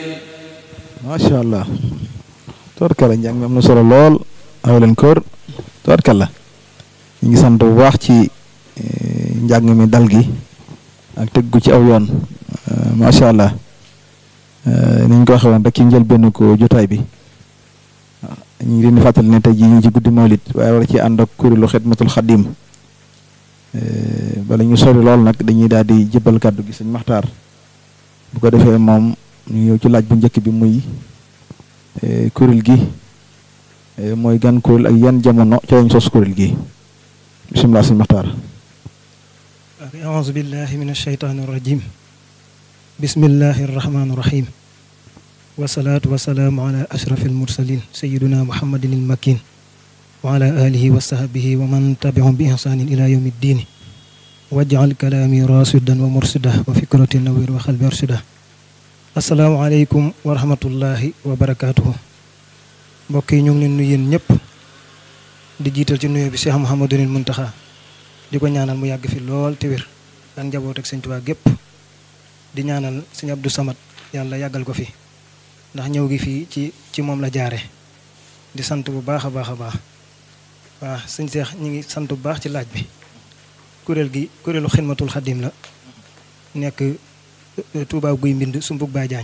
macha allah tubarkalla njàng mi am na solo lool aw leen kër tubarkalla ñu ngi sant bu baax ci njàng mi dal gi ak tëggu ci aw yoon macha allah ni ñu ko waxee woon rek ci njëlbéen ko jotaay bi ñu ngi leen di fàttali ne tey jii ñu ngi ci guddi mawlit waaye war ci ànd ak kuréelu xidmatul xadim bala ñu sori lool nag dañuy daal di jëbbal kàddu gi sëñ Maxtaar bu ko defee moom ñu ñëw ci laaj bu njëkk bi muy kuréel gi mooy gan kuréel ak yan jamono ci lañ sos kuréel gi bisimilah sëñ Maxtaar أعوذ بالله من الشيطان الرجيم بسم الله الرحمن الرحيم والصلاة والسلام على أشرف المرسلين سيدنا محمد المكين وعلى آله وصحبه ومن تبعهم بإحسان إلى يوم الدين واجعل كلامي راشدا ومرشدا وفكرة نوير وقلبي أرشدا السلام عليكم ورحمة الله وبركاته mbokk yi ñu ngi leen nuyu yéen ñëpp di jiital ci nuyu bi Cheikh Mouhamadul Muntaxa di ko ñaanal mu yàgg fi lool te wér ak njaboot ak sëñ Tuubaa gépp di ñaanal sëñ Abdou Samad yàlla yàggal ko fi ndax ñëw gi fii ci ci moom la jaare di sant bu baax a baax a baax waaw sëñ Seex ñu ngi sant bu baax ci laaj bi kuréel gi kuréelu xidmatul xadim la nekk Tuubaa guy mbind sumbug baay jaañ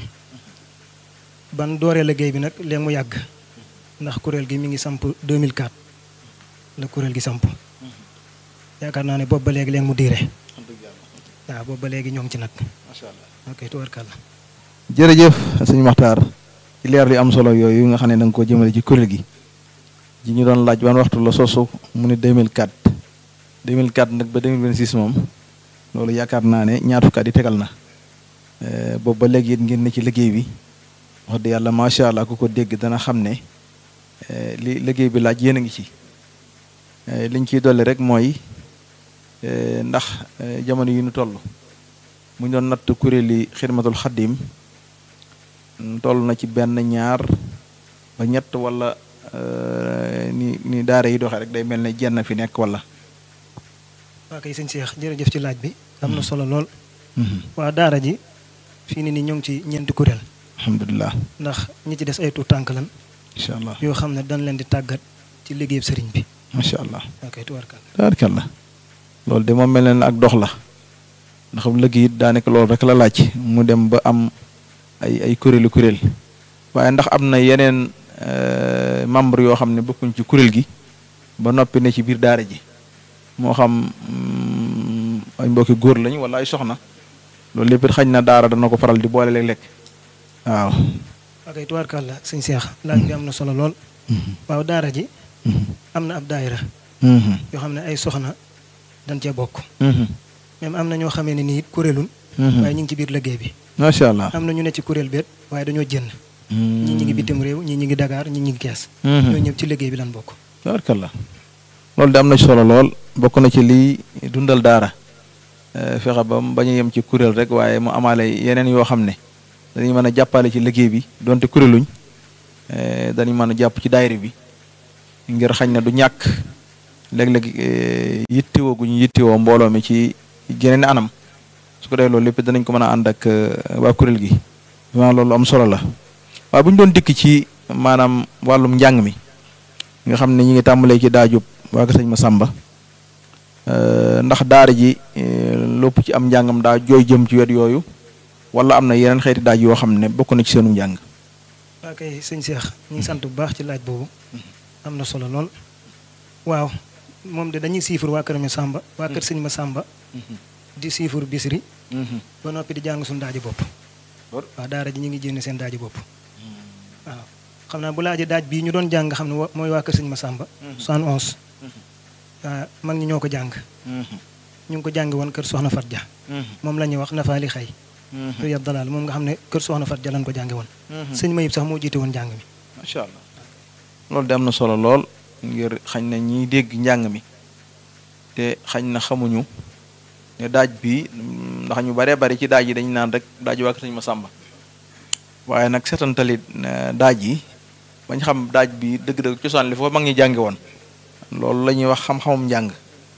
ban dooree liggéey bi nag léegi mu yàgg ndax kuréel gi mi ngi samp 2004 la kuréel gi samp yaakaar naa ne boobu ba léegi leen mu diire waaw boobu ba léegi ñoo ngi ci nag macha allah ok tubarkàlla jërëjëf sëñ Maxtaar ci leer li am solo yooyu nga xam ne da nga koo jëmale ci kuréel gi ji ñu doon laaj ban waxtu la sosu mu ne 2004 2004 nag ba 2026 moom loolu yaakaar naa ne ñaar fukki at yi tegal na boobu ba léegi it ngeen ne ci liggéey bi wax dëgg yàlla macha allah ku ko dégg dana xam ne li liggéey bi laaj yéen a ngi ci liñ ciy dolli rek mooy ndax jamono yi ñu toll mu doon natt kuréeli xidmatul xaddim toll na ci benn ñaar ba ñett wala ni ni daara yi doxee rek day mel ne jenn fi nekk wala. waa kay sëñ Cheikh jërëjëf ci laaj bi am na solo lool. waa daara ji fii ni nii ñoo ngi ci ñeenti kuréel. alhamdulilah. ndax ñi ci des ay tuut tànk lan. incha allah yoo xam ne dañ leen di tàggat ci liggéeyub sëriñ bi. macha allah. ok tubarkàlla. tubarkàlla loolu de moom mel na ne ak dox la ndax liggéey it daanaka loolu rek la laaj mu dem ba am ay ay kuréelu kuréel waaye ndax am na yeneen membre yoo xam ne bokkuñ ci kuréel gi ba noppi ne ci biir daara ji moo xam ay mbokki góor lañ wala ay soxna loolu lépp it xañ na daara dana ko faral di boole léeg-léeg waaw. ok tubarkàlla sëñ Cheikh laaj bi am na solo lool. waaw daara ji. am na ab daayira yoo xam ne ay soxna dañ cee bokk. même am na ñoo xamee ne nii kuréelun waaye ñu ngi ci biir liggéey bi. macha allah am na ñu ne ci kuréel beet waaye dañoo jënd. ñii ñi ngi bitim réew ñii ñi ngi Dakar ñii ñi ngi Kees. ñoo ñëpp ci liggéey bi lan bokk. tabarkalla loolu de am na solo lool bokk na ci lii dundal daara fexe ba mu bañ a yem ci kuréel rek waaye mu amaale yeneen yoo xam ne dañuy mën a jàppale ci liggéey bi donte kuréeluñ dañuy mën a jàpp ci daayira bi ngir xañ na du ñàkk léeg-léeg yittewoo gu ñu yittewoo mbooloo mi ci geneen anam su ko defee loolu lépp danañ ko mën a ànd ak waa kuréel gi vraiment loolu am solo la waaye bu ñu doon dikk ci maanaam wàllum njàng mi nga xam ne ñi ngi tàmbalee ci daajub waa ko sëñ Masamba ndax daara ji lépp ci am njàngam daa jooy jëm ci wet yooyu wala am na yeneen xeeti daaj yoo xam ne bokk na ci seenu njàng. waa kay sëñ Cheikh ñu ngi sant bu baax ci laaj boobu am na solo lool waaw moom de dañuy siifur waa kër Masamba waa kër sëñ Masamba di siifur bisri ba noppi di jàng suñu daaji bopp waaw daara ji ñu ngi jénn seen daaji bopp waaw xam naa bu laajee daaj bii ñu doon jàng xam ne mooy waa kër sëñ Masamba soixante onze waaw mag ñi ñoo ko jàng ñu ngi ko jàng woon kër Soxna Fat Dia moom la ñuy wax nafaali xay yu yab dalaal moom nga xam ne kër Soxna Fat Dia lañ ko jànge woon sëñ Mayib sax moo jiite woon njàng mi macha allah loolu de am na solo lool ngir xañ na ñiy dégg njàng mi te xañ na xamuñu ne daaj bi ndax ñu baree bari ci daaj yi dañu naan rek daaj waa sëñ Masamba waaye nag setantalit daaj yi bañ xam daaj bi dëgg-dëgg cosaan li foofu mag ñi jànge woon loolu la ñuy wax xam-xamum njàng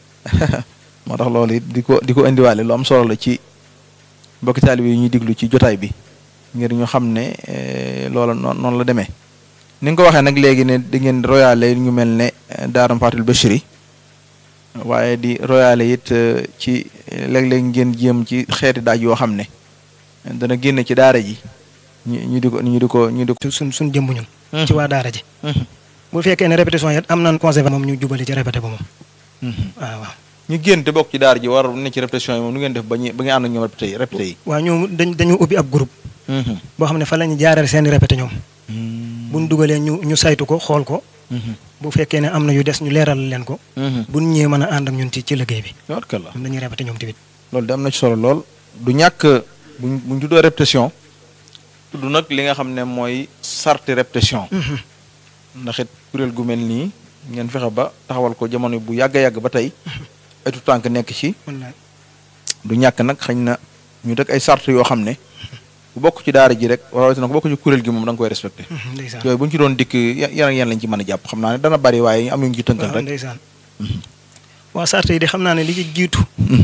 moo tax loolu it di ko di ko indiwaale lu am solo la ci mbokki taalibe yi ñuy diglu ci jotaay bi ngir ñu xam ne loola noonu noonu la demee ni nga ko waxee nag léegi ne di ngeen royaale ñu mel ne daara Fatul Bachiri waaye di royaale it ci léeg-léeg ngeen jéem ci xeeti daaj yoo xam ne dana génn ci daara ji ñu ñu di ko ñu di ko ñu di ko. suñ suñ jëmb ñun. ci waa daara ji. bu fekkee ne répétition yi am nañ conservé moom ñu jubali ci répété ba moom. waaw waaw. ñu génn te bokk ci daara ji war ne ci répétition yi moom nu ngeen def ba ñu ba ngeen ànd ak ñoom répété yi répété yi. waaw ñoom dañ dañu ubbi ab groupe. boo xam ne fa la ñu jaarale seen i répété ñoom. bu ñu dugalee ñu ñu saytu ko xool ko. bu fekkee ne am na yu des ñu leeral leen ko. bu ñu ñëwee mën a ànd ak ñun ci ci liggéey bi. tabarkalla ñoom dañuy répété ñoom tamit. loolu de am na ci solo lool du ñàkk buñ buñ tuddoo répétition tudd nag li nga xam ne mooy sarti répétition. ndax it kuréel gu mel nii ngeen fexe ba taxawal ko jamono bu yàgg a yàgg ba tey. ay tout tànk nekk ci. du ñàkk nag xañ na ñu dëkk ay sart yoo xam ne. bu bokk ci daara ji rek rawatina ko bokk ci kuréel gi moom da nga koy respecté. yooyu bu ñu ci doon dikk yan yan lañ ci mën a jàpp xam naa ne dana bari waaye am ñu ci tënkal rek. ndeysaan waaw sart yi de xam naa ne li ci jiitu.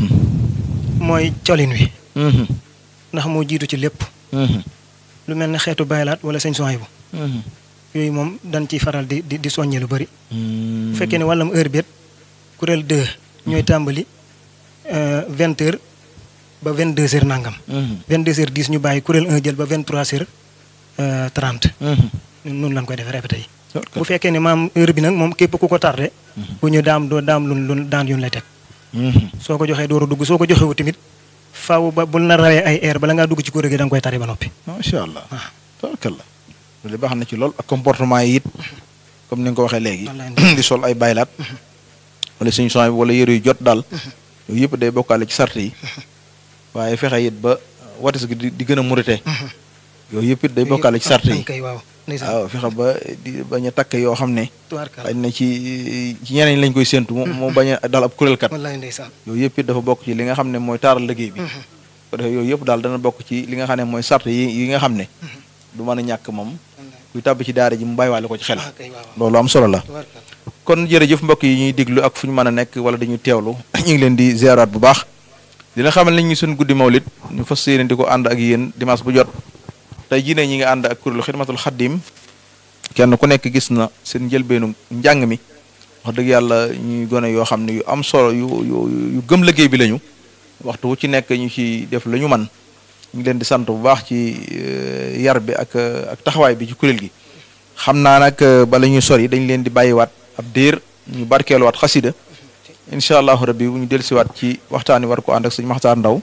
mooy colin wi. ndax moo jiitu ci lépp. lu mel ne xeetu baylaat wala sëñ soxay bu. yooyu moom dañ ciy faral di di di soññee lu bëri. bu fekkee ne wàllam heure bi kuréel 2 ñooy tàmbali vingt heures ba vingt deux heures nangam. vingt deux heures dix ñu bàyyi kuréel 1 jël ba vingt trois heures trente. noonu lañ koy defee répété yi. bu fekkee ne maam heure bi nag moom képp ku ko tardé. bu ñu daam doo daam lu lu daan yun lay teg. soo ko joxee door a dugg soo ko joxewu tamit faaw ba bul na rawee ay air bala ngaa dugg ci kuréel gi da nga koy tari ba noppi. macha allah tabarkalla loolu baax na ci lool ak comportement yi it comme ni nga ko waxee léegi. di sol ay baylaat. wala suñu son wala yëre yu jot daal. yooyu yëpp day bokkaale ci sart yi. waaye fexe it ba watis gi di gën a murite. yooyu yëpp it day bokkaale ci sart yi. waaw fexe ba di bañ a takk yoo xam ne. xëy na ci ci ñeneen lañ koy séntu. moo bañ a dal ab kuréelkat. yooyu yëpp it dafa bokk ci li nga xam ne mooy taaral liggéey bi. ko defee yooyu yëpp daal dana bokk ci li nga xam ne mooy sart yi yi nga xam ne. du mën a ñàkk moom. kuy tàbbi ci daara ji mu bàyyiwaale ko ci xel. loolu am solo la. kon jërëjëf mbokk yi ñuy déglu ak fu ñu mën a nekk wala dañuy teewlu ñu ngi leen di ziaraat bu baax dina xamal nañ ñu suñ guddi mawlit ñu fas yéene di ko ànd ak yéen dimanche bu jot tey jii ne ñi ngi ànd ak kuréelu xidmatul xaddim kenn ku nekk gis na seen njëlbeenu njàng mi wax dëgg yàlla ñuy gone yoo xam ne yu am solo yu yu yu gëm liggéey bi lañu waxtu wu ci nekk ñu ci def la ñu man ñu ngi leen di sant bu baax ci yar bi ak ak taxawaay bi ci kuréel gi xam naa nag bala ñuy sori dañ leen di bàyyiwaat ab diir ñu barkeeluwaat xasida incha allahu rabbi bu ñu dellusiwaat ci waxtaan wi war ko ànd ak sëñ Maxtaar Ndaw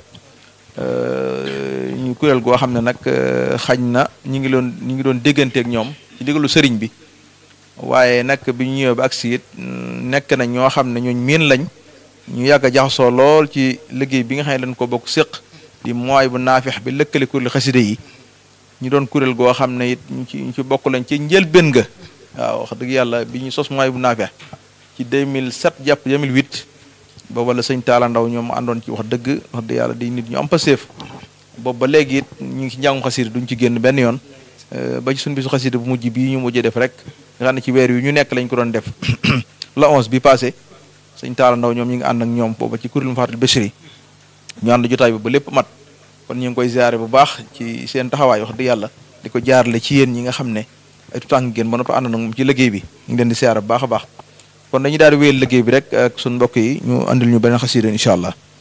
ñu kuréel goo xam ne nag xañ na ñu ngi doon ñu ngi doon dégganteeg ñoom ci digalu sëriñ bi waaye nag bi ñu ñëwee ba agsi it nekk na ñoo xam ne ñooñ miin lañ ñu yàgg a jaxasoo lool ci liggéey bi nga xam ne dañ ko bokk séq di mooy bu naafex bi lëkkale kuréel xasida yi ñu doon kuréel goo xam ne it ñu ci ñu ci bokk lañ ci njëlbéen ga waaw wax dëgg yàlla bi ñu sos mooy bu naafex ci 2007 jàpp 2008 booba la sëñ Taala Ndaw ñoom àndoon ci wax dëgg wax dëgg yàlla di nit ñu am paseef boobu ba léegi it ñu ngi ci njàngum xasida duñ ci génn benn yoon ba ci suñu bisu xasida bu mujj bii ñu mujjee def rek nga xam ne ci weer yu ñu nekk lañ ko doon def la 11 bi passé sëñ Taala Ndaw ñoom ñu ngi ànd ak ñoom booba ci kuréelu Fatul Bachiri ñu ànd jotaay bi ba lépp mat kon ñu ngi koy ziare bu baax ci seen taxawaay wax dëgg yàlla di ko jaarale ci yéen ñi nga xam ne ay tutànk ngeen ba noppi ànd nag moom ci liggéey bi ñu ngi leen di ziare bu baax a baax kon dañuy daal di wéyal liggéey bi rek ak suñu mbokk yi ñu andil ñu beneen xasida incha allah